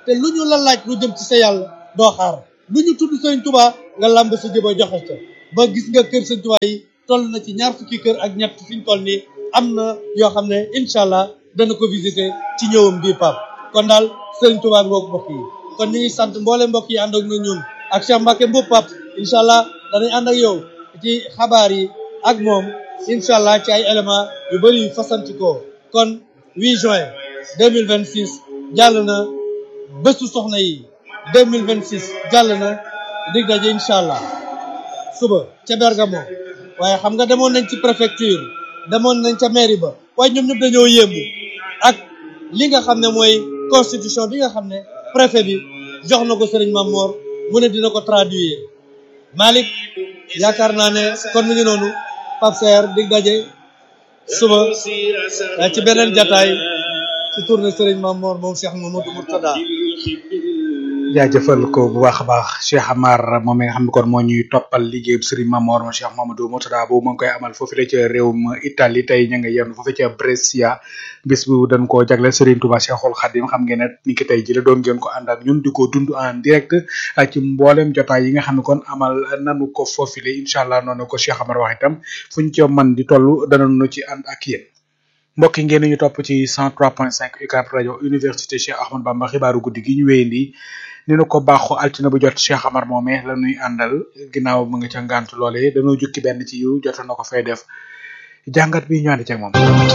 te lu ñu la laaj lu jëm ci sa yàlla doo xaar lu ñu tudd sëñ Touba nga làmb sa jëba joxe ca ba gis nga kër sëñ Touba yi toll na ci ñaar fukki kër ak ñett fi ñu toll nii am na yoo xam ne incha allah dana ko visiter ci ñëwam bii pap kon daal sëriñ Touba ngoog mbokk yi kon ñu ngi sant mboole mbokk yi ànd ak na ñun ak Cheikh Mbacke Mboup pap incha allah danañ ànd ak yow ci xabaar yi ak moom incha allah ci ay éléments yu bëri yu fasantikoo kon 8 juin 2026 jàll na bésu soxna yi 2026 jàll na dig daje incha allah suba ca Bergamo waaye xam nga demoon nañ ci préfecture demoon nañ ca mairie ba waaye ñoom ñëpp dañoo yéemu ak li nga xam ne mooy constitution bi nga xam ne préfet bi jox na ko Serigne Mamor mu ne dina ko traduire Malick yaakaar naa ne kon mu ngi noonu Pape Saer dig daje suba ci beneen jataay ci tournée Serigne Mamor moom Cheikh Mamadou Mourtada jaajëfal ko bu baax a baax Cheikh Amar moom mi nga xam ne kon moo ñuy toppal liggéeyub Serigne Mamor mo Cheikh Mamadou Mourtada boobu moo ngi koy amal foofu la ca réewum Italie tey ña nga yenn foofu ca Brescia bis bu dañ koo jagleel Serigne Touba Cheikhul Khadim xam ngeen ne ni ki tey ji la doon ngeen ko ànd ak ñun di ko dund en direct ci mboolem jotaay yi nga xam ne kon amal nanu ko foofile incha allah noonu ko Cheikh Amar wax itam fu ñu ca man di toll danañu ci ànd ak yéen mbokk yi ngeen ñu topp ci 103.5 UCAB rajo université Cheikh Ahmad Bamba xibaaru guddi gi ñu wéyandi ni nu ko baaxoo altine bu jot Cheikh Amar moome la ñuy àndal ginnaaw mu nga ca ngànt loole dañoo jukki benn ci yu jot na ko fay def jàngat bi ñu ànd ceeg moom.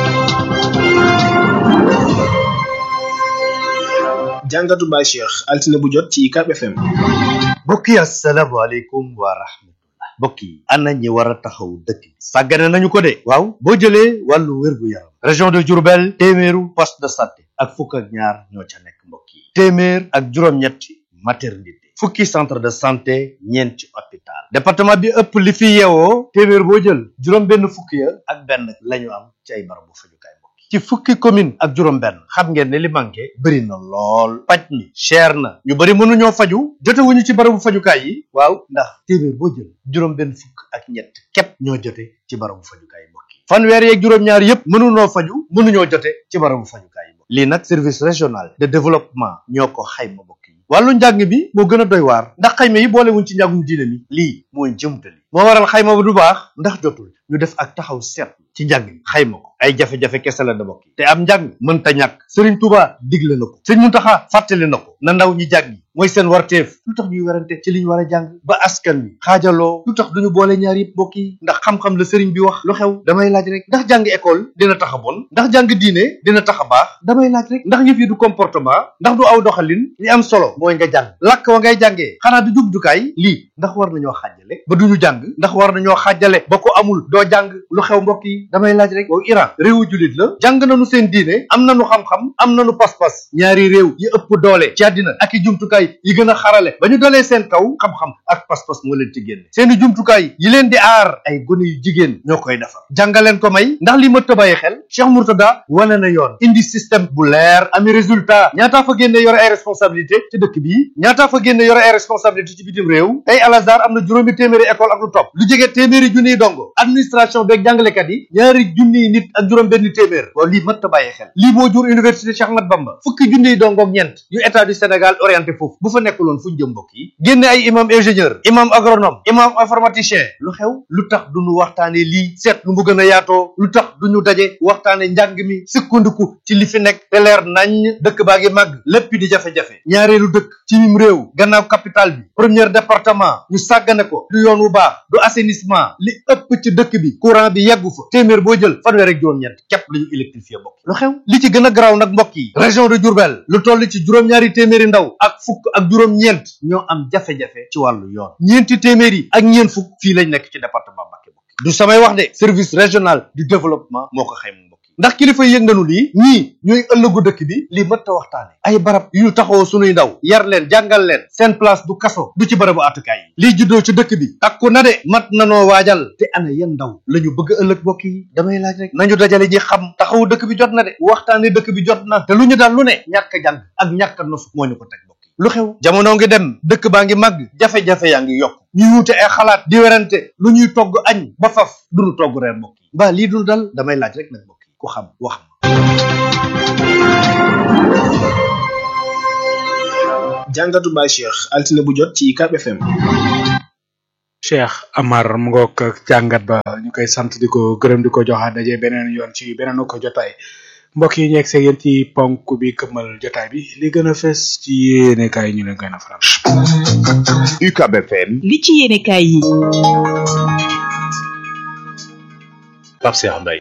jàngatu Baye Cheikh altine bu jot ci UCAB FM. mbokk yi asalaamaaleykum wa rahmatullah mbokk yi ana ñi war a taxaw dëkk bi sàggane nañu ko de waaw boo jëlee wàllu wérgu yaram région de Diourbel téeméeru poste de santé ak fukk ak ñaar ñoo ca nekk mbokk yi téeméer ak juróom-ñetti maternité fukki centre de santé ñeenti hôpital département bi ëpp li fi yeewoo téeméer boo jël juróom benn fukki ya ak benn la ñu am ci ay barabu fajukaay mbokk yi ci fukki commune ak juróom benn xam ngeen ne li manqué bëri na lool paj mi cher na ñu bëri mënuñoo faju jotewuñu ci barabu fajukaay yi waaw ndax téeméer boo jël juróom benn fukk ak ñett képp ñoo jote ci barabu fajukaay mbokk yi fanweer yeeg juróom-ñaar yépp mënuñoo faju mënuñoo jote ci barabu fajukaay yi mbokk lii nag service régional de développement ñoo ko xayma mbokk yi wàllu njàng mi moo gën a doy waar ndax xayma yi boolewuñ ci njàngum diine mi lii mooy jëmtali moo waral xayma ba du baax ndax jotul ñu def ak taxaw seet ci njàng mi xayma ko ay jafe-jafe kese la da bokk te am njàng mënta ñàkk Serigne Touba digle na ko Serigne Mountakha fàttali na ko na ndaw ñi jàng mooy seen warteef lu tax ñuy werante ci li ñu war a jàng ba askan wi xaajaloo lu tax duñu boole ñaar yëpp bokk yi ndax xam-xam la Serigne bi wax lu xew damay laaj rek ndax jàng école dina tax a bon ndax jàng diine dina tax a baax damay laaj rek ndax yëf yi du comportement ndax du aw doxalin li am solo mooy nga jàng làkk wa ngay jàngee xanaa du jubjukaay lii ndax war nañoo xaajale ba duñu jàng ndax war nañoo xaajale ba ko amul doo jàng lu xew mbokk yi damay laaj rek waaw Iran réewu jullit la jàng nañu seen diine am nañu xam-xam am nañu pas-pas ñaari réew yi ëpp doole ci àddina ak i jumtukaay yi gën a xarale ba ñu dalee seen kaw xam-xam ak pas-pas moo leen ci génne seeni jumtukaay yi leen di aar ay gone yu jigéen ñoo koy defar jàngaleen ko may ndax li ma tëbàyyi xel Cheikh Mourtada wane na yoon indi système bu leer ami résultat ñaataa fa génne yore ay responsabilité ci dëkk bi ñaataa fa génne yore ay responsabilité ci bitim réew tey Al Azhar am na juróomi téeméeri école ak lu topp lu jege téeméeri junniy dongo administration beeg jàngalekat yi ñaari junniy nit ak juróom benn téeméer waaw lii mat ta bàyyi xel lii moo jur université Cheikh Ahmad Bamba fukki junniy dongo ak ñeent yu état du Sénégal orienté foofu bu fa nekkuloon fu ñu jëm mbokk yi génne ay imam ingénieur imam agronome imam informaticien lu xew lu tax duñu waxtaane lii seet nu mu gën a yaatoo lu tax duñu daje waxtaane njàng mi sukkandiku ci li fi nekk te leer nañ dëkk baa ngi màgg lépp di jafe-jafe ñaareelu dëkk ci mim réew gannaaw capital bi premier département ñu sàggane ko du yoon wu baax du assainissement li ëpp ci dëkk bi courant bi yeggu fa téeméer boo jël fanweer ak juróom-ñeent képp la ñu électrifié mbokk lu xew li ci gën a garaaw nag mbokk yi région de Diourbel lu toll ci juróom-ñaari téeméeri ndaw ak fukk ak juróom-ñeent ñoo am jafe-jafe ci wàllu yoon ñeenti téeméer yi ak ñeent fukk fii lañ nekk ci département Mbacké mbokk du samay wax de service régional du développement moo ko xayma mbokk yi ndax kilifa yëg nañu lii ñii ñooy ëllëgu dëkk bi lii mët ta waxtaane ay barab yu ñu taxawoo sunuy ndaw yar leen jàngal leen seen place du kaso du ci barabu atukaay yi lii juddoo ci dëkk bi takku na de mat nanoo waajal te ana yan ndaw la ñu bëgg ëllëg mbokk yi damay laaj rek nañu dajale ñi xam taxawu dëkk bi jot na de waxtaane dëkk bi jot na te lu ñu daal lu ne ñàkk a jàng ak ñàkk a nosu moo ñu ko teg mbokk yi lu xew jamono ngi dem dëkk baa ngi màgg jafe-jafe yaa ngi yokk ñuy wuute ay xalaat di werante lu ñuy togg añ ba faf duñu togg reer mbokk yi mbaa lii dul dal damay laaj rek nag mbokk yi ku xam wax ma jàngatu Baye Cheikh altine bu jot ci UCAB FM. Cheikh Amar mu ngoog ak jàngat ba ñu koy sant di ko gërëm di ko joxaat daje beneen yoon ci beneen ko jotaay mbokk yi ñu egg yéen ci ponk bi këmmal jotaay bi li gën a fes ci yéene kaay ñu leen gën a faram. UCAB FM. li ci yéene kaay yi. Pape Cheikh Mbaye.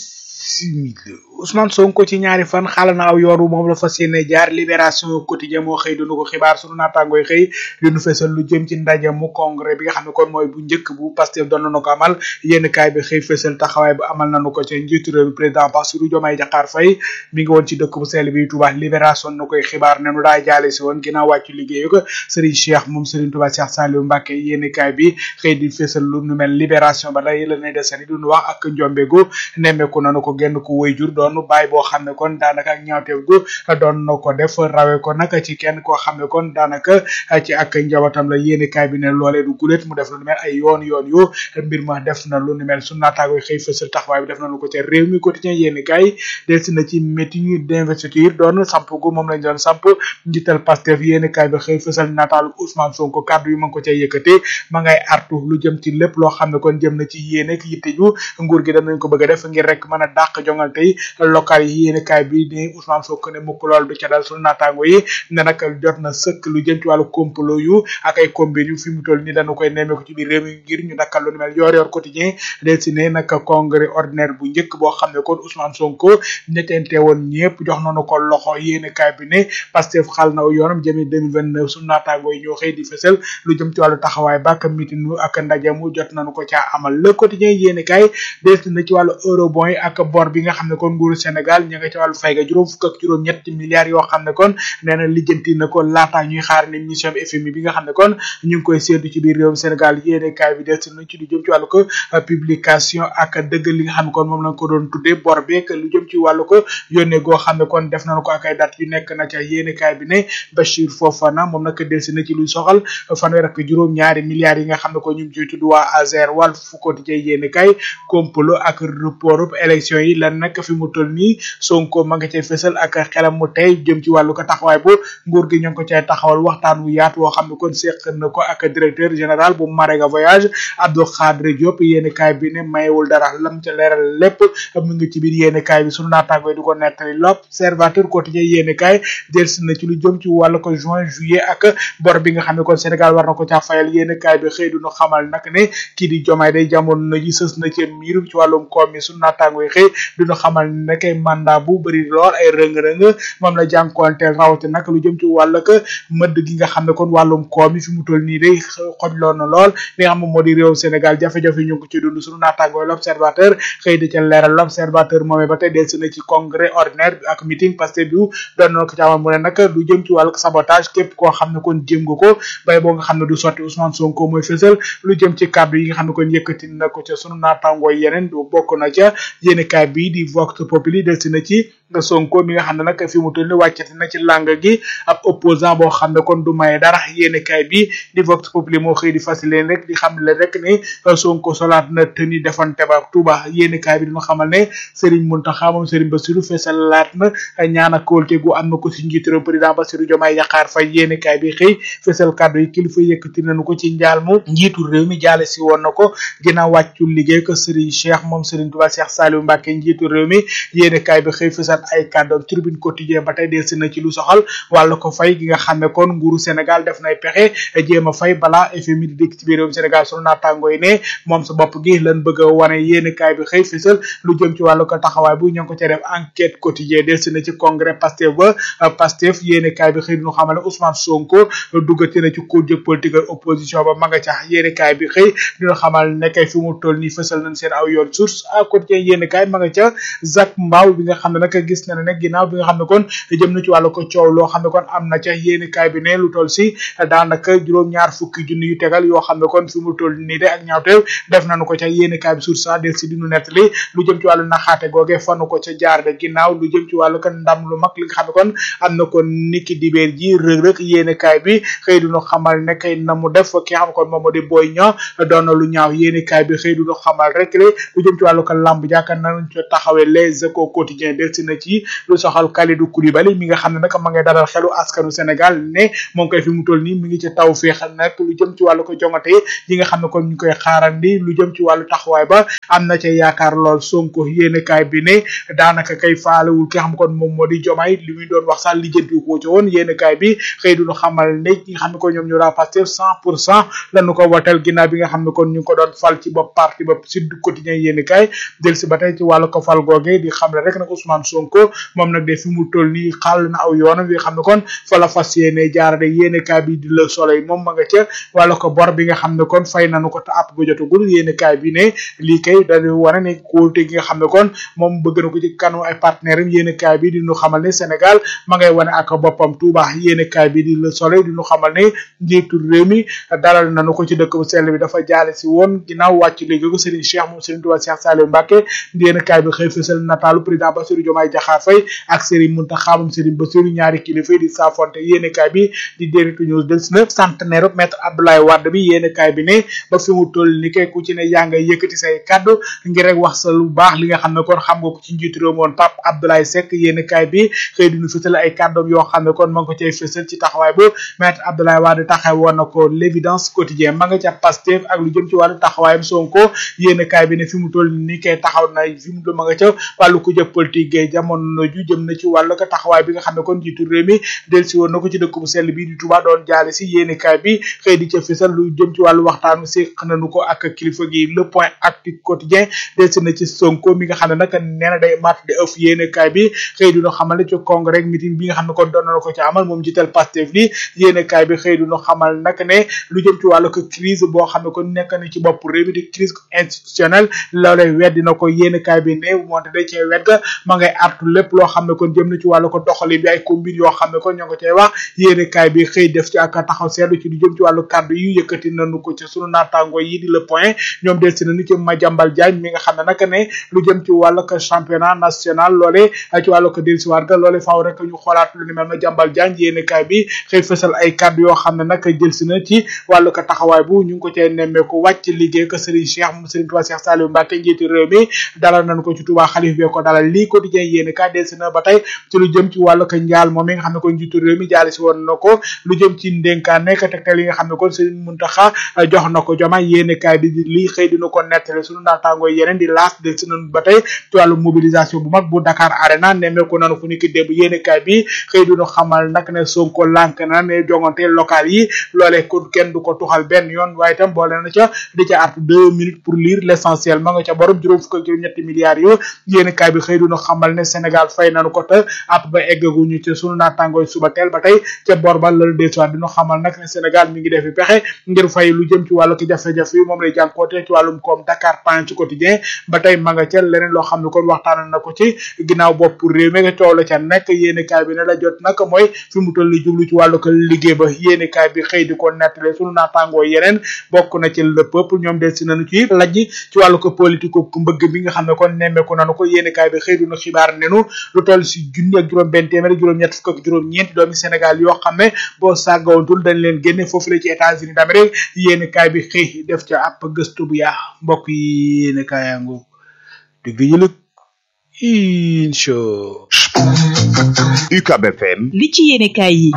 bismillah Ousmane Sonko ci ñaari fan xala na aw yoon wu moom la fas yéene jaar libération quotidien moo xëy dunu ko xibaar sunu naataangooy xëy di nu fesal lu jëm ci ndaje mu congrès bi nga xam ne kon mooy bu njëkk bu Pastef doon na ko amal yénn kaay bi xëy fesal taxawaay bu amal nañu ko ci njiitu réew mi président Bassirou Diomaye Diakhar Faye mi ngi woon ci dëkk bu sell bi Touba libération na koy xibaar ne nu daa jaale si woon ginnaaw wàccu liggéeyu ko Serigne Cheikh moom Serigne Touba Cheikh Saliou Mbacké yénn kaay bi xëy di fesal lu nu mel libération ba lay la nay desani du nu wax ak njombegu nemmeeku nanu ko genn ko wëy jur doon bàyyi boo xam ne kon daanaka ak ñaawteef gu doon na ko def rawe ko nag ci kenn koo xam ne kon daanaka ci ak njabootam la yéene kaay bi ne loolee du gulet mu def lu nu mel ay yoon yoon yu mbir ma def na lu nu mel su naataagoy xëy fësal taxawaay bi def nañu ko ca réew mi quotidien yéene kaay delsi na ci meeting d'investiture doon samp gu moom lañ doon samp njiital Pastef yéene kaay bi xëy fësal nataalu Ousmane Sonko kàddu yi ma ngi ko cay yëkkate ma ngay artu lu jëm ci lépp loo xam ne kon jëm na ci yéene ak yitte ju nguur gi danañ ko bëgg a def ngir rek mën a dàq jongante yi local yi yéene kaay bi ni Ousmane Sonko ne mukk lool du ca dal sunu naataango yi ne nag jot na sëkk lu jëm ci wàllu complot yu ak ay combine yu fi mu toll ni dañu koy nemmeeku ci biir réew mi ngir ñu dakkal lu ni mel yor yor quotidien del si ne nag congrès ordinaire bu njëkk boo xam ne kon Ousmane Sonko ñettente woon ñëpp jox nañu ko loxo yéene kaay bi ne Pastef xal na yoonam jëmi 2029 sunu naataango yi ñoo xëy di fësal lu jëm ci wàllu taxawaay ba ak meeting ak ndaje mu jot nañu ko caa amal le quotidien yéene kaay del si na ci wàllu eurobond yi ak bor bi nga xam ne kon nguuru Sénégal ña nga ci wàllu fay ga juróom fukk ak juróom ñetti milliards yoo xam ne kon nee na lijjanti na ko laata ñuy xaar ni mission FMI bi nga xam ne kon ñu ngi koy séentu ci biir réewum Sénégal yéene kaay bi des na ci lu jëm ci wàllu ko publication ak dëgg li nga xam ne kon moom lañ ko doon tuddee bor beeg lu jëm ci wàllu ko yónnee goo xam ne kon def nañu ko ak ay date yu nekk na ca yéene kaay bi ne Bachir Fofana moom nag delsi na ci luy soxal fanweer ak juróom ñaari milliards yi nga xam ne ko ñu ngi ciy tudd waa Azer wàll fu ko di yéene kaay complot ak report élection yi lan nag fi mu toll nii Sonko ma nga cay fësal ak xelam mu tey jëm ci wàllu ko taxawaay bu nguur gi ñoo ngi ko cay taxawal waxtaan wu yaatu woo xam ne kon seq na ko ak directeur général bu Marega voyage Abdou Khadre Diop yéeni kaay bi ne mayewul dara lam ca leeral lépp mu ngi ci biir yéeni kaay bi sunu naataango yi di ko nettali l'observateur quotidien yéeni kaay delsi na ci lu jëm ci wàllu ko juin juillet ak bor bi nga xam ne kon Sénégal war na ko caa fayal yéeni kaay bi xëy du ñu xamal nag ne kii di jomaay day jamono na ji sës na ci miiru ci wàllum koom mi sunu naataango yi xëy du ñu xamal ne kay mandat bu bëri lool ay rëng-rëng moom la jànkuwanteel rawate nag lu jëm ci wàllu ko mëdd gi nga xam ne kon wàllum koom yi fi mu toll nii day xojloon na lool li nga xam ne moo di réew Sénégal jafe-jafe ñu ngi ko ci dund sunu naataangoo l'observateur xëy di ca leeral l'observateur moomee ba tey delsi na ci congrès ordinaire ak meeting parce que bi doon na ko ci amal mu ne nag lu jëm ci wàllu sabotage képp koo xam ne kon jëm nga ko bay boo nga xam ne du sotti Ousmane Sonko mooy fësal lu jëm ci kàddu yi nga xam ne kon yëkkati na ko ca sunu naataangoo yeneen du bokk na ca yéenekaay bii di Vox Populi delsi na ci nga Sonko mi nga xam ne nag fi mu toll ni wàccati na ci làng gi ab opposant boo xam ne kon du maye dara yéene kaay bi di Vox Populi moo xëy di fas leen rek di xam le rek ne Sonko solaat na tëni defante ba Touba yéene kaay bi dina xamal ne Serigne Mountakha moom Serigne Bassirou fesalaat na ñaan ak kóolte gu am na ko si njiitu réew président Bassirou Diomaye Diakhar Faye yéene kaay bi xëy fesal kàddu yi kilifa yëkkati nañu ko ci njaal mu njiitu réew mi jaale si woon na ko ginnaaw wàccu liggéey ko Serigne Cheikh moom Serigne Touba Cheikh Saliou Mbacké njiitu réew mi yéene kaay bi xëy fesal ay kàddoom tribune quotidien ba tey delsi na ci lu soxal wàllu ko fay gi nga xam ne kon nguuru Sénégal def nay pexe jéem a fay balaa FMI di dikk ci biir réewum Sénégal sunu naataango yi ne moom sa bopp gi lan bëgg a wane yéene kaay bi xëy fesal lu jëm ci wàllu ko taxawaay bu ñoo ngi ko ca def enquête quotidien delsi na ci congrès Pastef ba Pastef yéene kaay bi xëy ñu xamal ne Ousmane Sonko duggati na ci ko jëg politique opposition ba ma nga ca yéene kaay bi xëy dina xamal ne kay fi mu toll nii fesal nañ seen aw yoon source à quotidien yéene kaay ma nga ca Zak Mbaaw bi nga xam ne nag gis na ne nag ginnaaw bi nga xam ne kon jëm na ci wàllu ko coow loo xam ne kon am na ca yéene kaay bi ne lu toll si daanaka juróom-ñaar fukki junni yu tegal yoo xam ne kon fi mu toll nii de ak ñaawteew def nañu ko ca yéene kaay bi source a del si dinu nettali lu jëm ci wàllu naxaate googe fanu ko ca jaar de ginnaaw lu jëm ci wàllu ko ndam lu mag li nga xam ne kon am na kon niki dibeer ji rëg-rëg yéene kaay bi xëy duñu xamal ne kay na mu def ki nga xam ne kon moom moo di booy ña doon na lu ñaaw yéene kaay bi xëy duñu xamal rek le lu jëm ci wàllu ko lamb jàkkaar nañ ca taxawee les les échos quotidien delsi na ci lu soxal Kalidou Koulibaly mi nga xam ne nag ma ngay dalal xelu askanu Sénégal ne moom koy fi mu toll nii mi ngi ci taw féexal nag lu jëm ci wàllu ko jongate yi nga xam ne kon ñu koy xaarandi lu jëm ci wàllu taxawaay ba am na ca yaakaar lool Sonko yéene kaay bi ne daanaka kay faalewul ki nga xam kon moom moo di jomaay li muy doon wax sax lijjanti ko ci woon yéene kaay bi xëy duñu xamal ne ñi nga xam ne ko ñoom ñu raa Pastef cent pour cent lañu ko wotel ginnaaw bi nga xam ne kon ñu ngi ko doon fal ci bopp parti bopp Sud Quotidien yéene kaay del si ba tey ci wàllu ko fal googe di xam ne rek nag Ousmane Sonko moom nag de fi mu toll nii xàll na aw yoonam bi nga xam ne kon fa la fas yéene jaarale yéene kaay bi di Le Soleil moom ma nga ca wàllu ko bor bi nga xam ne kon fay nañu ko te àpp ba jotagul yéene kaay bi ne lii kay dañu wane ne kóolte gi nga xam ne kon moom bëgg na ko ci kanu ay partenaire am yéene kaay bi di ñu xamal ne Sénégal ma ngay wane ak boppam Touba yéene kaay bi di Le Soleil di ñu xamal ne njiitu réew mi dalal nañu ko ci dëkk bu sell bi dafa jaale si woon ginnaaw wàcc liggéey ko Serigne Cheikh moom Serigne Touba Cheikh Saliou Mbacké yéene kaay bi xëy fësal nataalu président Bassirou Diomaye Diakhar Faye ak Serigne Mountakha moom Serigne Bassirou ñaari kilifa yi di saafonte yéene kaay bi di Direct News del si na centenaire maître Abdoulaye Wade bi yéene kaay bi ne ba fi mu toll ni kay ku ci ne yaa ngay yëkkati say kaddu ngir rek wax sa lu baax li nga xam ne kon xam nga ko ci njiitu réew moon Pape Abdoulaye Seck yéene kaay bi xëy dinu fësal ay kàddoom yoo xam ne kon ma ngi ko cay fësal ci taxawaay bu maître Abdoulaye Wade taxaw woon na ko l'évidence quotidien ma nga ca Pastef ak lu jëm ci wàllu taxawaayam Sonko yéene kaay bi ne fi mu toll ni kay taxaw na fi mu ma nga ca wàllu ko jëpp politique gay jamono ju jëm na ci wàllu ko taxawaay bi nga xam ne kon njiitu réew mi del si woon na ko ci dëkk bu sell bi di Touba doon jaale si yéene kaay bi xëy di ca fësal lu jëm ci wàllu waxtaanu séq nañu ko ak kilifa gi le point actu quotidien del si na ci Sonko mi nga xam ne nag nee na day mat de ëf yéene kaay bi xëy dina xamal ne ci congrès meeting bi nga xam ne kon doon na ko ci amal moom jiital Pastef li yéene kaay bi xëy dina xamal nag ne lu jëm ci wàllu ko crise boo xam ne kon nekk na ci bopp réew mi di crise institutionnelle loolee weddi na ko yéene kaay bi ne moonte da cee wet ga ma ngay artu lépp loo xam ne kon jëm na ci wàllu ko doxali bi ay combine yoo xam ne kon ñoo ngi ko cay wax yéene kaay bi xëy def ci ak taxaw seetlu ci lu jëm ci wàllu kàddu yu yëkkati nañu ko ci sunu naataango yi di le point ñoom del si nañu ci Madiambal Diagne mi nga xam ne nag ne lu jëm ci wàllu ko championnat national loole ci wàllu ko del si waat ga loole faaw rek ñu xoolaat lu ni mel Madiambal Diagne yéene kaay bi xëy fësal ay kàddu yoo xam ne nag jël si na ci wàllu ko taxawaay bu ñu ngi ko cay nemmeeku wàcc liggéey ko Serigne Cheikh mu Serigne Touba Cheikh Saliou Mbacké njiiti réew mi dalal nañ ko ci Touba xalif bi ko dalal lii quotidien yéene kaay del si na ba tey ci lu jëm ci wàllu ko njaal moom mi nga xam ne kon njiitu réew mi jaale si woon na ko lu jëm ci ndénkaan nekk tegtal yi nga xam ne kon Serigne Mountakha jox na ko joma yéene kaay bi di lii xëy dina ko nettale sunu naataangoo yeneen di laas del si nañ ba tey ci wàllu mobilisation bu mag bu Dakar Arena nemmeeku nañu fu ni ki démb yéene kaay bi xëy dina xamal nag ne Sonko lànk na ne jongante local yi loolee kon kenn du ko tuxal benn yoon waaye itam boole na ca di ca art deux minutes pour lire l'essentiel ma nga ca borom juróom fukk ak juróom ñetti milliards yu yéene kaay bi xëy dina xamal ne Sénégal fay nañu ko te app ba eggaguñu ci sunu naataangooy suba teel ba tey ca bor ba lal desuwaat dina xamal nag ne Sénégal mi ngi defi pexe ngir fay lu jëm ci wàllu ki jafe-jafe yi moom lay jànkoote ci wàllum koom Dakar Times ci quotidien ba tey ma nga ca leneen loo xam ne kon waxtaan na ko ci ginnaaw bopp réew mi nga coow la ca nekk yéene kaay bi ne la jot nag mooy fi mu toll li jublu ci wàllu ko liggéey ba yéene kaay bi xëy di ko nettale sunu naataangoo yeneen bokk na ci le peuple ñoom del si nañu ci lajj ci wàllu ko politique ku mbëgg bi nga xam ne kon nemmeeku nañu ko yéene kaay bi xëy duna xibaar nenu lu toll si junni ak juróom benn téeméer juróom ñett fukk ak juróom ñeenti doomi Sénégal yoo xam ne boo sàggawantul dañ leen génne foofu la ci États-Unis d'Amérique yéene kaay bi xëy def ca ab gëstu bu yaa mbokk yi yéene kaayango digg yëlëg incha UCAB FM li ci yéene kaay yi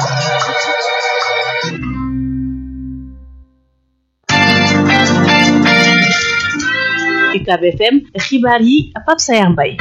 UCAB FM xibaar yi Pape Sayar Mbaye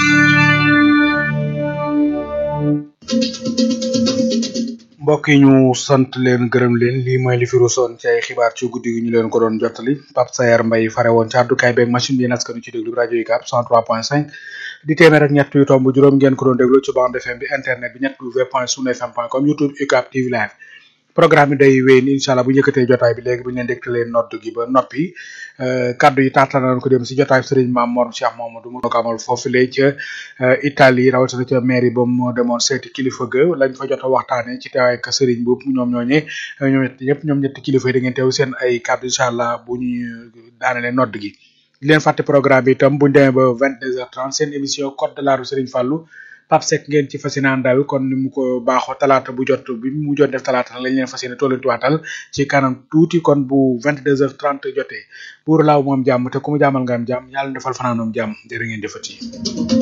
mbokk yi ñu sant leen gërëm leen lii mooy li fi rusoon ci ay xibaar ci guddi gi ñu leen ko doon jottali Pape Sayar Mbaye fare woon ci àddukaay beeg machine bi naskanu ci déglu rajo yi UCAB 103.5 di téeméer ak ñett yu tomb juróom ngeen ko doon déglu ci bande FM bi internet bi ñett w point sunu fm point com youtube UCAB TV live programme bi day wéy ni incha allah bu njëkkatee jotaay bi léegi bu ñu leen dégtalee nodd gi ba noppi kaddu yi taataan ko dem si jotaay Serigne Mame Mor Cheikh Mamadou mu ko amal foofu lee ca Italie rawatina ca mairie ba mu demoon seeti kilifa ga lañ fa jot a waxtaanee ci teewaay ak Serigne boobu ñoom ñooñee ñoom ñëpp ñoom ñetti kilifa yi da ngeen teew seen ay kaddu incha allah bu ñu daanelee nodd gi. di leen fàtte programme bi itam bu ñu demee ba vingt deux heures trente seen émission code de la rue Serigne Fallou Pape Seck ngeen ci fas yéene àndal kon ni mu ko baaxoo talaata bu jot bi mu jot def talaata lañ leen fas yéene tollantuwaatal ci kanam tuuti kon bu vingt deux heures trente jotee buur laaw moom jàmm te ku mu jàmmal nga am jàmm yàlla defal fanaanoom jàmm jërë ngeen jëfati